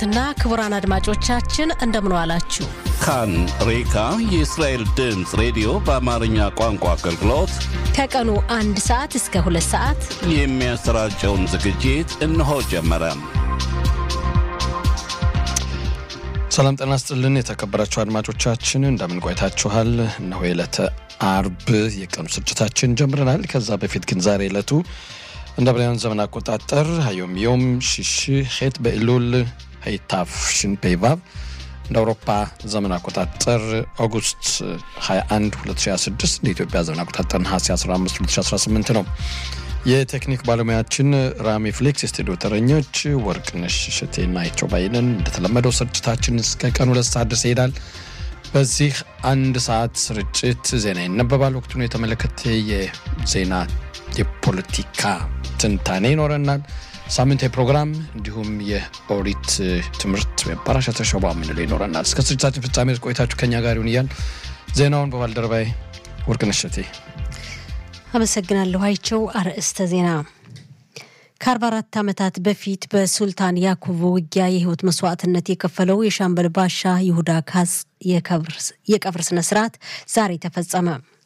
ክቡራትና ክቡራን አድማጮቻችን እንደምን ዋላችሁ። ካን ሬካ የእስራኤል ድምፅ ሬዲዮ በአማርኛ ቋንቋ አገልግሎት ከቀኑ አንድ ሰዓት እስከ ሁለት ሰዓት የሚያሰራጨውን ዝግጅት እነሆ ጀመረ። ሰላም ጤና ስጥልን። የተከበራችሁ አድማጮቻችን እንደምን ቆይታችኋል? እነሆ የዕለተ አርብ የቀኑ ስርጭታችን ጀምረናል። ከዛ በፊት ግን ዛሬ ዕለቱ እንደ ብራውያን ዘመን አቆጣጠር ሀዮም ዮም ሽሽ ሄት በኢሉል ሀይታፍ ሽንፔቫብ እንደ አውሮፓ ዘመን አቆጣጠር ኦጉስት 21 2026 እንደ ኢትዮጵያ ዘመን አቆጣጠር ነሐሴ 15 2018 ነው። የቴክኒክ ባለሙያችን ራሚ ፍሌክስ፣ የስቱዲዮ ተረኞች ወርቅነሽ እሸቴና አይቸው ባይነን። እንደተለመደው ስርጭታችን እስከ ቀኑ ሁለት ሰዓት ድረስ ይሄዳል። በዚህ አንድ ሰዓት ስርጭት ዜና ይነበባል። ወቅቱን የተመለከተ የዜና የፖለቲካ ትንታኔ ይኖረናል። ሳምንታዊ ፕሮግራም እንዲሁም የኦሪት ትምህርት ፓራሻ ተሸባ የምንለው ይኖረናል። እስከ ስርጭታችን ፍጻሜ ቆይታችሁ ከኛ ጋር ይሁን እያል ዜናውን በባልደረባይ ወርቅነሽ እሸቴ አመሰግናለሁ። አይቸው አርዕስተ ዜና ከ44 ዓመታት በፊት በሱልጣን ያኩብ ውጊያ የህይወት መስዋዕትነት የከፈለው የሻምበል ባሻ ይሁዳ ካጽ የቀብር ስነ ስርዓት ዛሬ ተፈጸመ።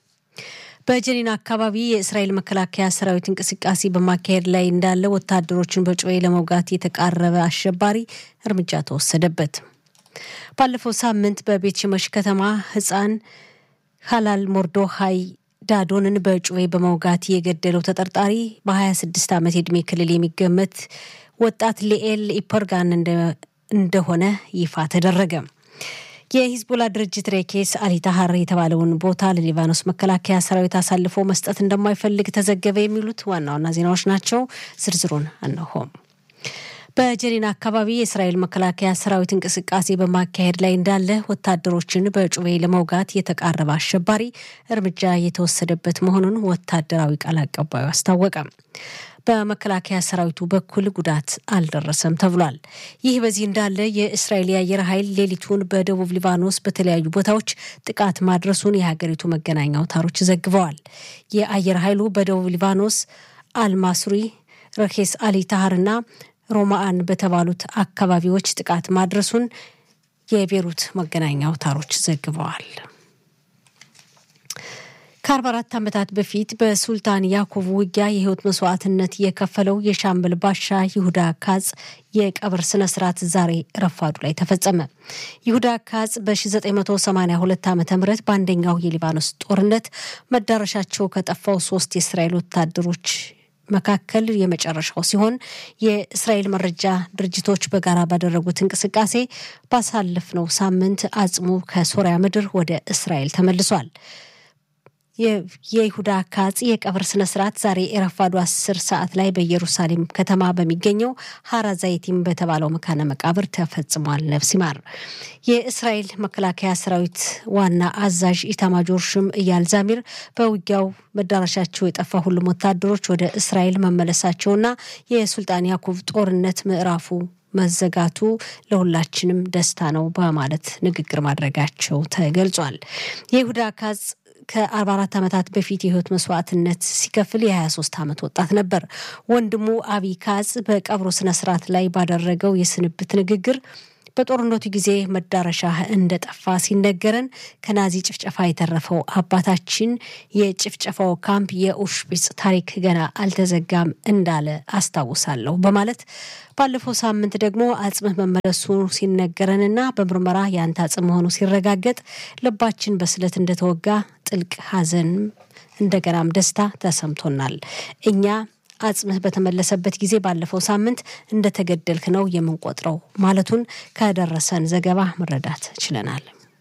በጀኒን አካባቢ የእስራኤል መከላከያ ሰራዊት እንቅስቃሴ በማካሄድ ላይ እንዳለ ወታደሮችን በጩቤ ለመውጋት የተቃረበ አሸባሪ እርምጃ ተወሰደበት። ባለፈው ሳምንት በቤት ሽመሽ ከተማ ህፃን ሀላል ሞርዶሃይ ዳዶንን በጩቤ በመውጋት የገደለው ተጠርጣሪ በ26 ዓመት የዕድሜ ክልል የሚገመት ወጣት ሊኤል ኢፐርጋን እንደሆነ ይፋ ተደረገ። የሂዝቦላ ድርጅት ሬኬስ አሊታሀር የተባለውን ቦታ ለሊባኖስ መከላከያ ሰራዊት አሳልፎ መስጠት እንደማይፈልግ ተዘገበ። የሚሉት ዋና ዋና ዜናዎች ናቸው። ዝርዝሩን እነሆም። በጀኒን አካባቢ የእስራኤል መከላከያ ሰራዊት እንቅስቃሴ በማካሄድ ላይ እንዳለ ወታደሮችን በጩቤ ለመውጋት የተቃረበ አሸባሪ እርምጃ የተወሰደበት መሆኑን ወታደራዊ ቃል አቀባዩ አስታወቀ። በመከላከያ ሰራዊቱ በኩል ጉዳት አልደረሰም ተብሏል። ይህ በዚህ እንዳለ የእስራኤል የአየር ኃይል ሌሊቱን በደቡብ ሊባኖስ በተለያዩ ቦታዎች ጥቃት ማድረሱን የሀገሪቱ መገናኛ አውታሮች ዘግበዋል። የአየር ኃይሉ በደቡብ ሊባኖስ አልማሱሪ፣ ረኬስ አሊ ታሃርና ሮማአን በተባሉት አካባቢዎች ጥቃት ማድረሱን የቤሩት መገናኛ አውታሮች ዘግበዋል። ከ44 ዓመታት በፊት በሱልጣን ያዕቆብ ውጊያ የህይወት መስዋዕትነት የከፈለው የሻምበል ባሻ ይሁዳ ካጽ የቀብር ስነ ስርዓት ዛሬ ረፋዱ ላይ ተፈጸመ። ይሁዳ ካጽ በ1982 ዓ ም በአንደኛው የሊባኖስ ጦርነት መዳረሻቸው ከጠፋው ሶስት የእስራኤል ወታደሮች መካከል የመጨረሻው ሲሆን የእስራኤል መረጃ ድርጅቶች በጋራ ባደረጉት እንቅስቃሴ ባሳለፍነው ሳምንት አጽሙ ከሶሪያ ምድር ወደ እስራኤል ተመልሷል። የይሁዳ ካጽ የቀብር ስነ ስርዓት ዛሬ የረፋዱ አስር ሰዓት ላይ በኢየሩሳሌም ከተማ በሚገኘው ሀራ ዛይቲም በተባለው መካነ መቃብር ተፈጽሟል። ነፍስ ይማር። የእስራኤል መከላከያ ሰራዊት ዋና አዛዥ ኢታማጆር ሹም እያል ዛሚር በውጊያው መዳረሻቸው የጠፋ ሁሉም ወታደሮች ወደ እስራኤል መመለሳቸውና የሱልጣን ያዕቆብ ጦርነት ምዕራፉ መዘጋቱ ለሁላችንም ደስታ ነው በማለት ንግግር ማድረጋቸው ተገልጿል። የይሁዳ ካጽ ከ44 ዓመታት በፊት የህይወት መስዋዕትነት ሲከፍል የ23 ዓመት ወጣት ነበር። ወንድሙ አቢ ካጽ በቀብሩ ስነስርዓት ላይ ባደረገው የስንብት ንግግር በጦርነቱ ጊዜ መዳረሻ እንደጠፋ ሲነገረን ከናዚ ጭፍጨፋ የተረፈው አባታችን የጭፍጨፋው ካምፕ የኡሽቢጽ ታሪክ ገና አልተዘጋም እንዳለ አስታውሳለሁ በማለት ባለፈው ሳምንት ደግሞ አጽምህ መመለሱ ሲነገረንና በምርመራ የአንተ አጽም መሆኑ ሲረጋገጥ ልባችን በስለት እንደተወጋ ጥልቅ ሐዘን እንደገናም ደስታ ተሰምቶናል። እኛ አጽምህ በተመለሰበት ጊዜ ባለፈው ሳምንት እንደተገደልክ ነው የምንቆጥረው ማለቱን ከደረሰን ዘገባ መረዳት ችለናል።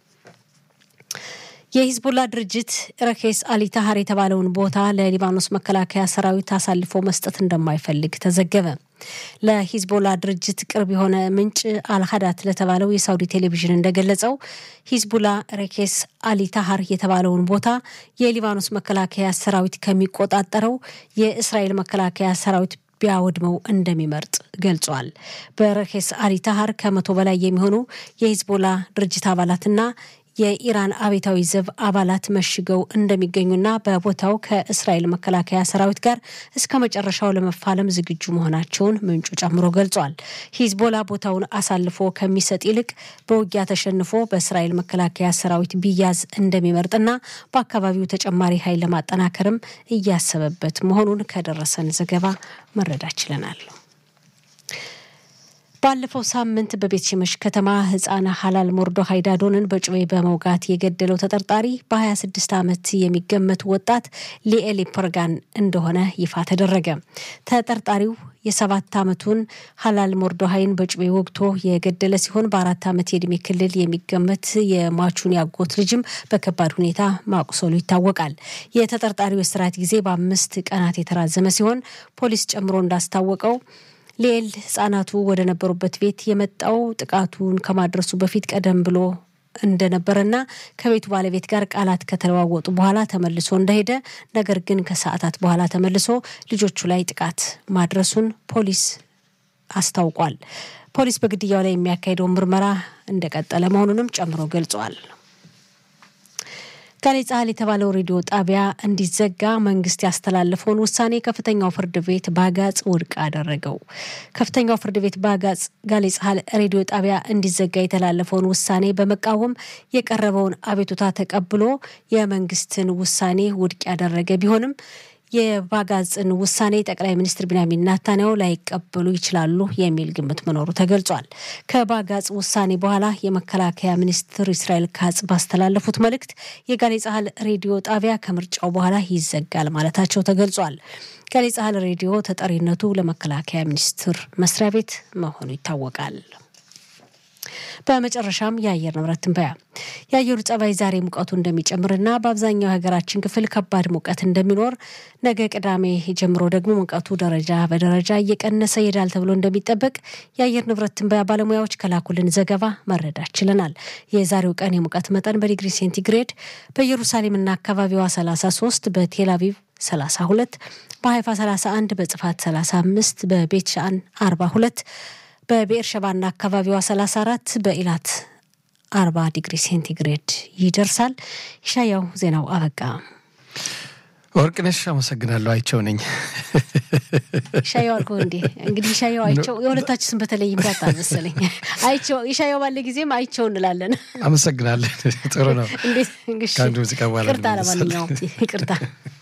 የሂዝቦላ ድርጅት ረኬስ አሊታሀር የተባለውን ቦታ ለሊባኖስ መከላከያ ሰራዊት አሳልፎ መስጠት እንደማይፈልግ ተዘገበ። ለሂዝቦላ ድርጅት ቅርብ የሆነ ምንጭ አልሀዳት ለተባለው የሳውዲ ቴሌቪዥን እንደገለጸው ሂዝቡላ ሬኬስ አሊታሀር የተባለውን ቦታ የሊባኖስ መከላከያ ሰራዊት ከሚቆጣጠረው የእስራኤል መከላከያ ሰራዊት ቢያወድመው እንደሚመርጥ ገልጿል። በረኬስ አሊታሀር ከመቶ በላይ የሚሆኑ የሂዝቦላ ድርጅት አባላትና የኢራን አብዮታዊ ዘብ አባላት መሽገው እንደሚገኙና በቦታው ከእስራኤል መከላከያ ሰራዊት ጋር እስከ መጨረሻው ለመፋለም ዝግጁ መሆናቸውን ምንጩ ጨምሮ ገልጿል። ሂዝቦላ ቦታውን አሳልፎ ከሚሰጥ ይልቅ በውጊያ ተሸንፎ በእስራኤል መከላከያ ሰራዊት ቢያዝ እንደሚመርጥና በአካባቢው ተጨማሪ ኃይል ለማጠናከርም እያሰበበት መሆኑን ከደረሰን ዘገባ መረዳት ችለናል። ባለፈው ሳምንት በቤት ሽመሽ ከተማ ህፃን ሀላል ሞርዶሃይ ዳዶንን በጩቤ በመውጋት የገደለው ተጠርጣሪ በ26 ዓመት የሚገመት ወጣት ሊኤሊ ፐርጋን እንደሆነ ይፋ ተደረገ። ተጠርጣሪው የሰባት ዓመቱን ሀላል ሞርዶሃይን በጩቤ ወግቶ የገደለ ሲሆን በአራት ዓመት የእድሜ ክልል የሚገመት የሟቹን ያጎት ልጅም በከባድ ሁኔታ ማቁሰሉ ይታወቃል። የተጠርጣሪው የስርዓት ጊዜ በአምስት ቀናት የተራዘመ ሲሆን ፖሊስ ጨምሮ እንዳስታወቀው ሊኤል ህጻናቱ ወደ ነበሩበት ቤት የመጣው ጥቃቱን ከማድረሱ በፊት ቀደም ብሎ እንደነበረና ከቤቱ ባለቤት ጋር ቃላት ከተለዋወጡ በኋላ ተመልሶ እንደሄደ ነገር ግን ከሰዓታት በኋላ ተመልሶ ልጆቹ ላይ ጥቃት ማድረሱን ፖሊስ አስታውቋል። ፖሊስ በግድያው ላይ የሚያካሄደውን ምርመራ እንደቀጠለ መሆኑንም ጨምሮ ገልጿል። ጋሌ ጻህል የተባለው ሬዲዮ ጣቢያ እንዲዘጋ መንግስት ያስተላለፈውን ውሳኔ ከፍተኛው ፍርድ ቤት በአጋጽ ውድቅ አደረገው። ከፍተኛው ፍርድ ቤት በአጋጽ ጋሌ ጻህል ሬዲዮ ጣቢያ እንዲዘጋ የተላለፈውን ውሳኔ በመቃወም የቀረበውን አቤቱታ ተቀብሎ የመንግስትን ውሳኔ ውድቅ ያደረገ ቢሆንም የባጋጽን ውሳኔ ጠቅላይ ሚኒስትር ቢንያሚን ናታንያሁ ላይቀበሉ ይችላሉ የሚል ግምት መኖሩ ተገልጿል። ከባጋጽ ውሳኔ በኋላ የመከላከያ ሚኒስትር እስራኤል ካጽ ባስተላለፉት መልእክት የጋሌ ጻህል ሬዲዮ ጣቢያ ከምርጫው በኋላ ይዘጋል ማለታቸው ተገልጿል። ጋሌ ጻህል ሬዲዮ ተጠሪነቱ ለመከላከያ ሚኒስትር መስሪያ ቤት መሆኑ ይታወቃል። በመጨረሻም የአየር ንብረት ትንበያ። የአየሩ ጸባይ ዛሬ ሙቀቱ እንደሚጨምርና በአብዛኛው የሀገራችን ክፍል ከባድ ሙቀት እንደሚኖር፣ ነገ ቅዳሜ ጀምሮ ደግሞ ሙቀቱ ደረጃ በደረጃ እየቀነሰ ይሄዳል ተብሎ እንደሚጠበቅ የአየር ንብረት ትንበያ ባለሙያዎች ከላኩልን ዘገባ መረዳት ችለናል። የዛሬው ቀን የሙቀት መጠን በዲግሪ ሴንቲግሬድ በኢየሩሳሌምና አካባቢዋ 33 በቴል አቪቭ 32 በሀይፋ 31 በጽፋት 35 በቤት ሻን 42 በብኤር ሸባና አካባቢዋ 34 በኢላት 40 ዲግሪ ሴንቲግሬድ ይደርሳል። ይሻያው ዜናው አበቃ። ወርቅነሽ አመሰግናለሁ። አይቸው ነኝ። ይሻያው አልኩህ እንዴ? እንግዲህ ይሻያው አይቸው የሁለታችን ስም በተለይ እንዳጣ መሰለኝ። አይቸው ይሻያው ባለ ጊዜም አይቸው እንላለን። አመሰግናለን። ጥሩ ነው። እንዴት ከአንዱ ሙዚቃ በኋላ ይቅርታ፣ ለማንኛውም ይቅርታ።